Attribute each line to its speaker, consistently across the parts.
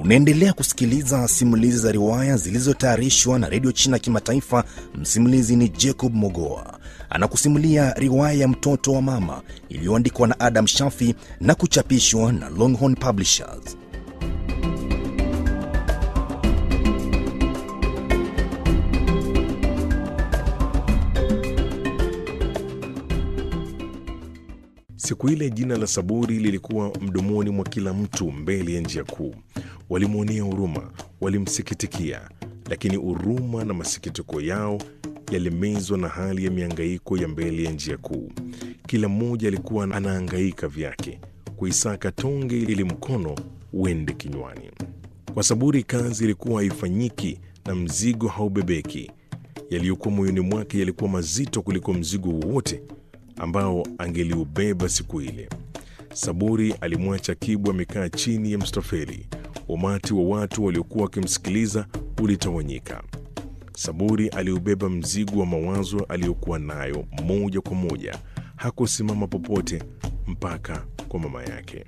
Speaker 1: Unaendelea kusikiliza simulizi za riwaya zilizotayarishwa na redio China Kimataifa. Msimulizi ni Jacob Mogoa, anakusimulia riwaya ya mtoto wa mama iliyoandikwa na Adam Shafi na kuchapishwa na Longhorn Publishers.
Speaker 2: Siku ile jina la Saburi lilikuwa mdomoni mwa kila mtu mbele ya njia kuu. Walimwonea huruma, walimsikitikia, lakini huruma na masikitiko yao yalimezwa na hali ya miangaiko ya mbele ya njia kuu. Kila mmoja alikuwa anaangaika vyake kuisaka tonge ili mkono uende kinywani. Kwa Saburi kazi ilikuwa haifanyiki na mzigo haubebeki. Yaliyokuwa moyoni mwake yalikuwa mazito kuliko mzigo wowote ambao angeliubeba siku ile. Saburi alimwacha Kibu amekaa chini ya mstofeli. Umati wa watu waliokuwa wakimsikiliza ulitawanyika. Saburi aliubeba mzigo wa mawazo aliyokuwa nayo moja kwa moja. Hakusimama popote mpaka kwa mama yake.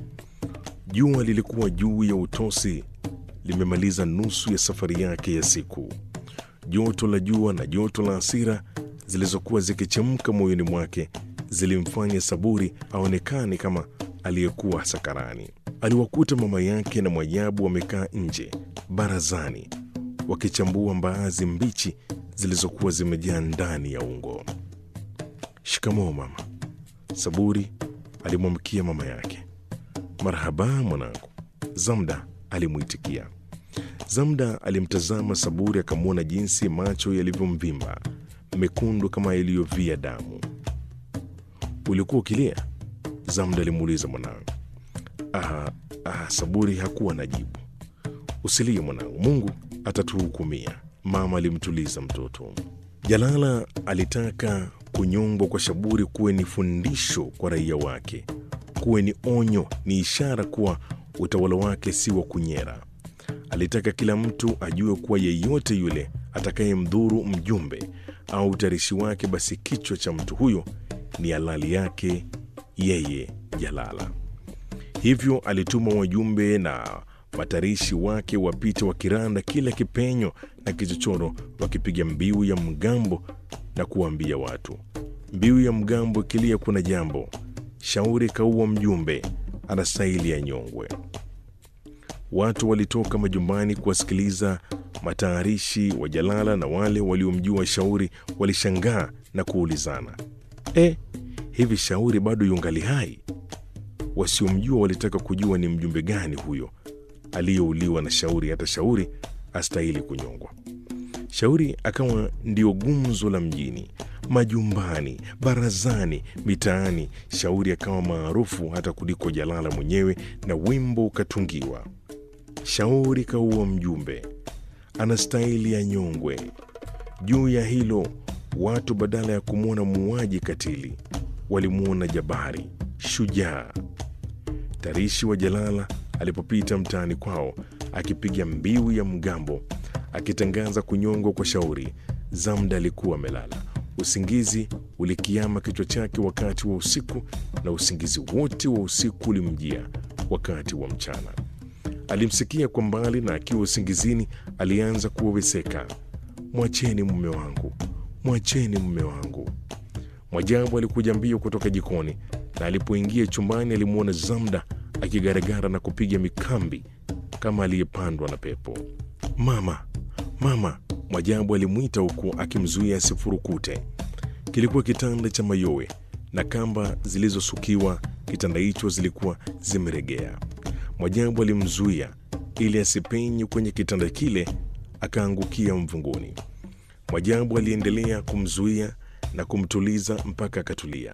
Speaker 2: Jua lilikuwa juu ya utosi, limemaliza nusu ya safari yake ya siku. Joto la jua na joto la hasira zilizokuwa zikichemka moyoni mwake zilimfanya Saburi aonekane kama aliyekuwa sakarani. Aliwakuta mama yake na Mwajabu wamekaa nje barazani, wakichambua mbaazi mbichi zilizokuwa zimejaa ndani ya ungo. Shikamoo mama, Saburi alimwamkia mama yake. Marhaba mwanangu, Zamda alimwitikia. Zamda alimtazama Saburi akamwona jinsi macho yalivyomvimba mekundu kama yaliyovia damu. Ulikuwa ukilia? Zamda alimuuliza mwanangu. Ah, ah, Saburi hakuwa na jibu. Usilie mwanangu, Mungu atatuhukumia, mama alimtuliza mtoto. Jalala alitaka kunyongwa kwa Saburi kuwe ni fundisho kwa raia wake, kuwe ni onyo, ni ishara kuwa utawala wake si wa kunyera. Alitaka kila mtu ajue kuwa yeyote yule atakayemdhuru mjumbe au utarishi wake, basi kichwa cha mtu huyo ni halali yake yeye Jalala. Hivyo alituma wajumbe na matarishi wake wapite wakiranda kila kipenyo na kichochoro, wakipiga mbiu ya mgambo na kuwaambia watu, mbiu ya mgambo ikilia kuna jambo, shauri kaua mjumbe, anastahili ya nyongwe. Watu walitoka majumbani kuwasikiliza matayarishi wa Jalala na wale waliomjua Shauri walishangaa na kuulizana, e, hivi Shauri bado yungali hai? Wasiomjua walitaka kujua ni mjumbe gani huyo aliyeuliwa na Shauri hata Shauri astahili kunyongwa. Shauri akawa ndio gumzo la mjini, majumbani, barazani, mitaani. Shauri akawa maarufu hata kuliko Jalala mwenyewe, na wimbo ukatungiwa, Shauri kaua mjumbe anastahili ya nyongwe. Juu ya hilo, watu badala ya kumwona muuaji katili walimwona jabari, shujaa. Tarishi wa Jalala alipopita mtaani kwao akipiga mbiu ya mgambo akitangaza kunyongwa kwa Shauri, Zamda alikuwa amelala. Usingizi ulikiama kichwa chake wakati wa usiku, na usingizi wote wa usiku ulimjia wakati wa mchana. Alimsikia kwa mbali na akiwa usingizini alianza kuweweseka, mwacheni mume wangu, mwacheni mume wangu. Mwajabu alikuja mbio kutoka jikoni, na alipoingia chumbani alimwona Zamda akigaragara na kupiga mikambi kama aliyepandwa na pepo. Mama, mama! Mwajabu alimwita huku akimzuia asifurukute. Kilikuwa kitanda cha mayowe na kamba zilizosukiwa kitanda hicho zilikuwa zimeregea. Mwajabu alimzuia ili asipenye kwenye kitanda kile akaangukia mvunguni. Mwajabu aliendelea kumzuia na kumtuliza mpaka akatulia.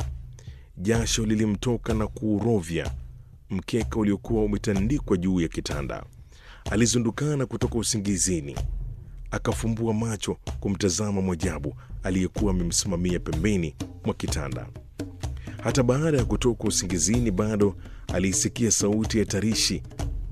Speaker 2: Jasho lilimtoka na kuurovya mkeka uliokuwa umetandikwa juu ya kitanda. Alizundukana kutoka usingizini, akafumbua macho kumtazama Mwajabu aliyekuwa amemsimamia pembeni mwa kitanda. Hata baada ya kutoka usingizini, bado aliisikia sauti ya tarishi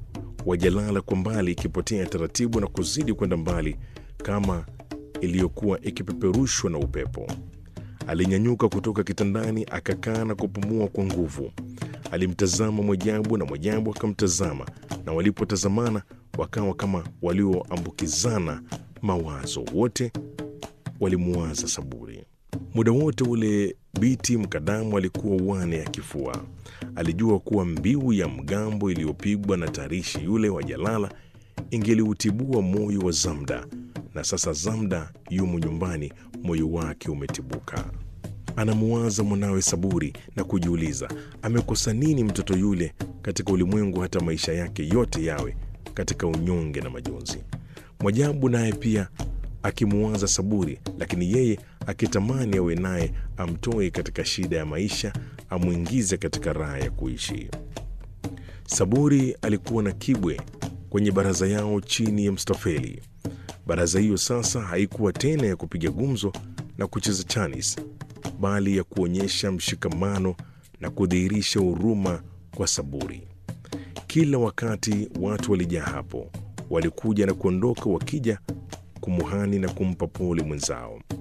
Speaker 2: wa Jalala kwa mbali ikipotea taratibu na kuzidi kwenda mbali kama iliyokuwa ikipeperushwa na upepo. Alinyanyuka kutoka kitandani, akakaa na kupumua kwa nguvu. Alimtazama Mwajabu na Mwajabu akamtazama, na walipotazamana wakawa kama walioambukizana mawazo. Wote walimuwaza Saburi. Muda wote ule Biti Mkadamu alikuwa uwane ya kifua. Alijua kuwa mbiu ya mgambo iliyopigwa na tarishi yule wa Jalala ingeliutibua moyo wa Zamda, na sasa Zamda yumo nyumbani, moyo wake umetibuka. Anamuwaza mwanawe Saburi na kujiuliza amekosa nini mtoto yule katika ulimwengu, hata maisha yake yote yawe katika unyonge na majonzi. Mwajabu naye pia akimuwaza Saburi, lakini yeye akitamani awe naye amtoe katika shida ya maisha, amwingize katika raha ya kuishi. Saburi alikuwa na Kibwe kwenye baraza yao chini ya Mstafeli. Baraza hiyo sasa haikuwa tena ya kupiga gumzo na kucheza chanis, bali ya kuonyesha mshikamano na kudhihirisha huruma kwa Saburi. Kila wakati watu walijaa hapo, walikuja na kuondoka, wakija kumuhani na kumpa pole mwenzao.